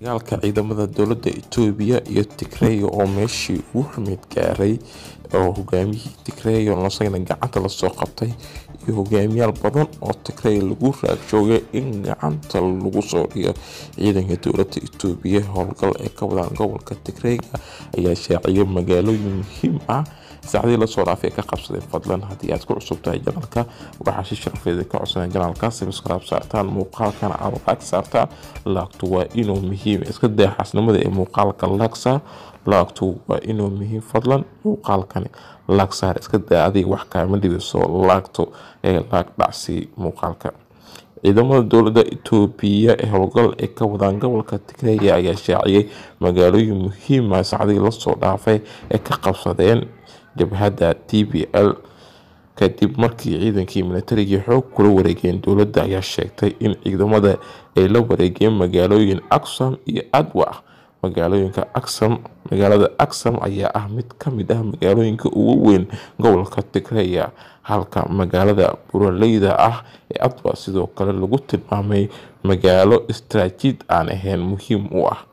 dagaalka ciidamada dowladda itoobiya iyo tigreeya oo meeshii ugu xumeyd gaaray oo hogaamiyihii tigreeya nosayna gacanta lasoo qabtay iyo hogaamiyaal badan oo tigreeya lagu raagjoogay in gacanta lagu soo dhigo ciidanka dowladda itoobiya howlgal ee ka wadaan gobolka tigreega ayaa shaaciyay magaalooyin muhiim ah saacadii lasoo dhaafay ka qabsadeen fadlan haddii aad ku cusub tahay janalka waxaa si sharafeeda ka codsanaya janalka sabscribe saartaan muuqaalkana aad laag saartaan laagtu waa inuu muhiim iska daa xasnimada ee muuqaalka laagsaar laagtu waa inuu muhiim fadlan muuqaalkani laag saar iska daa adiga wax kaama dhibiso laagtu ee laag dhacsi muuqaalka ciidamada dowladda itoobiya ee howlgal ay ka wadaan gobolka tigreeya ayaa shaaciyay magaalooyin muhiima saacadii lasoo dhaafay ee ka qabsadeen jabhadda t b l kadib markii ciidankii milatarigii xoog kula wareegeen dowladda ayaa sheegtay in ciidamada ay la wareegeen magaalooyin aksam iyo adwa magaalooyinka aksam magaalada aksam ayaa ah mid ka mid ah magaalooyinka ugu weyn gobolka tigreeya halka magaalada buraleyda ah ee adwa sidoo kale lagu tilmaamay magaalo istraajiid aan ahayn muhiim u ah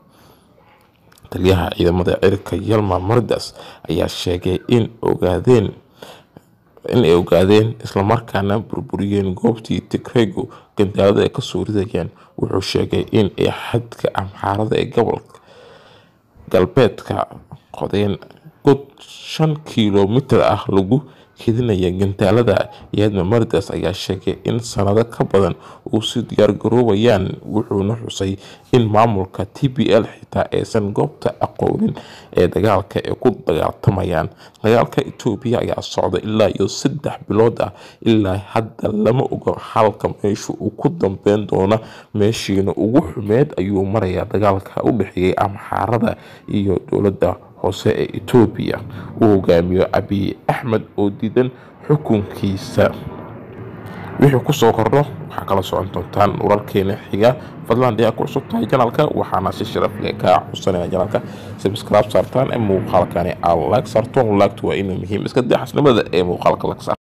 taliyaha ciidamada cirka yalma mardas ayaa sheegay in ogaadeen in ay ogaadeen islamarkaana burburiyeen goobtii tigreegu gandaalada ay kasoo ridayeen wuxuu sheegay in ay xadka amxaarada ee gobolka galbeedka qodeen god shan kilomitir ah lagu kedinaya gandaalada yaadma mardas ayaa sheegay in sanado ka badan uu si diyaargaroobayaan wuxuuna xusay in maamulka t b l xitaa aysan goobta aqoonin ee dagaalka ay ku dagaaltamayaan dagaalka itoobiya ayaa socda ilaa iyo saddex bilood ah ilaa hadda lama oga halka meesha uu ku dambeyn doona meeshiina ugu xumeed ayuu marayaa dagaalka u dhexeeyay amxaarada iyo dowladda hoose ee itoobiya uu hogaamiyo abiy axmed oo diidan xukunkiisa wixii kusoo kordho waxaa kala socon doontaan wararkeena xiga fadlan haddii aad ku cusub tahay janalka waxaana si sharaf leh kaa codsanaya janalka sabscribe saartaan ee muuqaalkani aad laag saarto laagtu waa inuu muhiim iska daa xasnimada ee muuqaalka lag saar